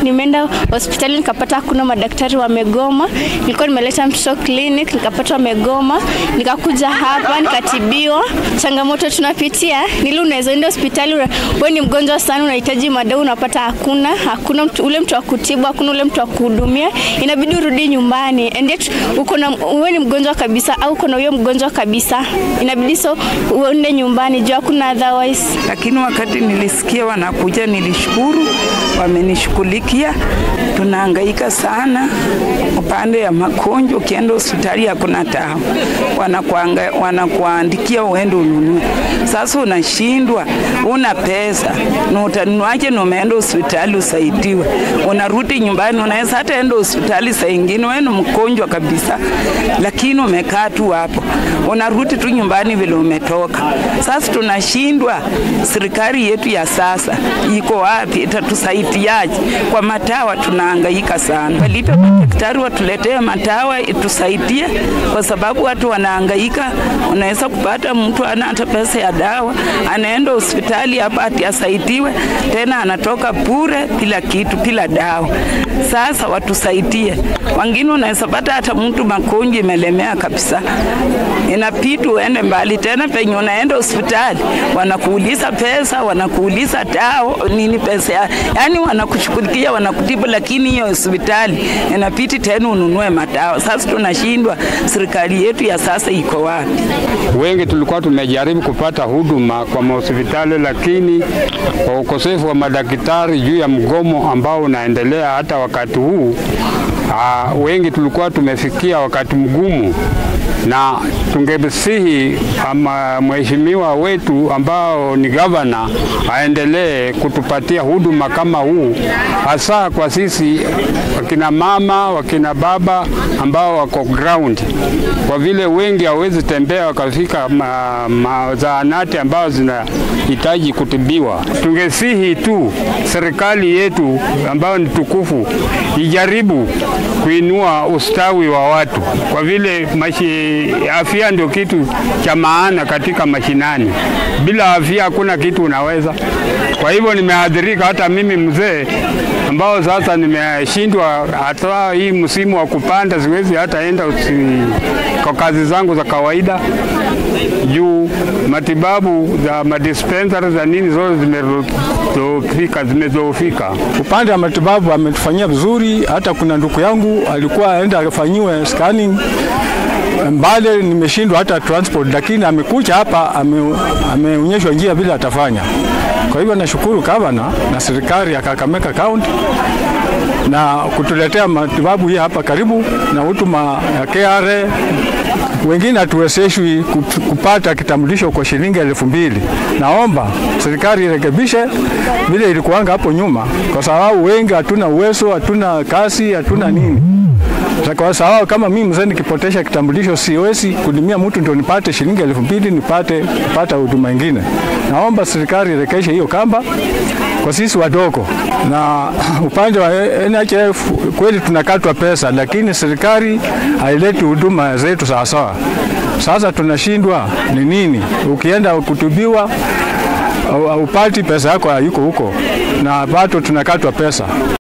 nimeenda hospitali nikapata hakuna madaktari wamegoma. Nilikuwa nimeleta mtoto clinic nikapata wamegoma, nikakuja hapa nikatibiwa. Changamoto tunapitia ni ile unaweza enda hospitali, wewe ni mgonjwa sana, unahitaji madawa, unapata hakuna, hakuna mtu, ule mtu wa kutibu, hakuna ule mtu wa kuhudumia, inabidi urudi nyumbani. And yet uko na wewe ni mgonjwa kabisa, au uko na huyo mgonjwa kabisa, inabidi so uende nyumbani juu hakuna otherwise. Lakini wakati nilisikia wanakuja, nilishukuru, wamenishughulikia. Tunahangaika sana upande ya magonjwa, ukienda hospitali hakuna dawa, wanakuanga wanakuandikia uende ununue. Sasa unashindwa, una pesa na utanunuaje? Na umeenda hospitali usaidiwe, unarudi nyumbani, unaweza hata enda hospitali saa ingine wewe ni mgonjwa kabisa, lakini umekaa tu hapo, unarudi tu nyumbani vile umetoka. Sasa tunashindwa, serikali yetu ya sasa iko wapi? Itatusaidiaje? Kwa matawa tunahangaika sana, walipe madaktari watuletee matawa itusaidie, kwa sababu watu wanahangaika. Unaweza kupata mtu ana hata pesa ya dawa, anaenda hospitali hapa ati asaidiwe, tena anatoka bure bila kitu, bila dawa. Sasa watusaidie. Wengine unaweza pata hata mtu magonjwa imelemea kabisa, inabidi uende mbali tena, penye unaenda hospitali wanakuuliza pesa, wanakuuliza dawa nini, pesa ya yani, wanakushughulikia wanakutibu, lakini hiyo hospitali inabidi tena ununue madawa. Sasa tunashindwa, serikali yetu ya sasa iko wapi? Wengi tulikuwa tumejaribu kupata huduma kwa mahospitali, lakini kwa ukosefu wa madaktari juu ya mgomo ambao unaendelea hata wakati huu, aa, wengi tulikuwa tumefikia wakati mgumu na tungesihi ama mheshimiwa wetu ambao ni gavana aendelee kutupatia huduma kama huu, hasa kwa sisi wakina mama, wakina baba ambao wako ground, kwa vile wengi hawezi tembea wakafika ma, ma, zahanati ambao zinahitaji kutibiwa. Tungesihi tu serikali yetu ambayo ni tukufu ijaribu kuinua ustawi wa watu, kwa vile mashi, afya ndio kitu cha maana katika mashinani. Bila afya hakuna kitu unaweza. Kwa hivyo nimeathirika hata mimi mzee, ambao sasa nimeshindwa, hata hii msimu wa kupanda siwezi hata enda usi, kwa kazi zangu za kawaida juu matibabu za madispensari za nini zote zimedhoofika, zimedhoofika. Upande wa matibabu ametufanyia vizuri. Hata kuna ndugu yangu alikuwa aenda afanyiwe scanning Mbale, nimeshindwa hata transport, lakini amekuja hapa ameonyeshwa ame njia vile atafanya. Kwa hivyo nashukuru gavana na serikali ya Kakamega County na kutuletea matibabu hii hapa karibu na huduma ya KRA. Wengine hatuwezeshwi kupata kitambulisho kwa shilingi elfu mbili. Naomba serikali irekebishe vile ilikuwanga hapo nyuma, kwa sababu wengi hatuna uwezo, hatuna kazi, hatuna nini kwa sababu kama mimi mzee nikipotesha kitambulisho siwezi kudumia mtu ndio nipate shilingi elfu mbili nipate kupata huduma nyingine. Naomba serikali irekeshe hiyo kamba kwa sisi wadogo, na upande wa NHIF kweli tunakatwa pesa, lakini serikali haileti huduma zetu sawasawa. Sasa tunashindwa ni nini? Ukienda kutubiwa upati pesa yako hayuko huko, na bado tunakatwa pesa.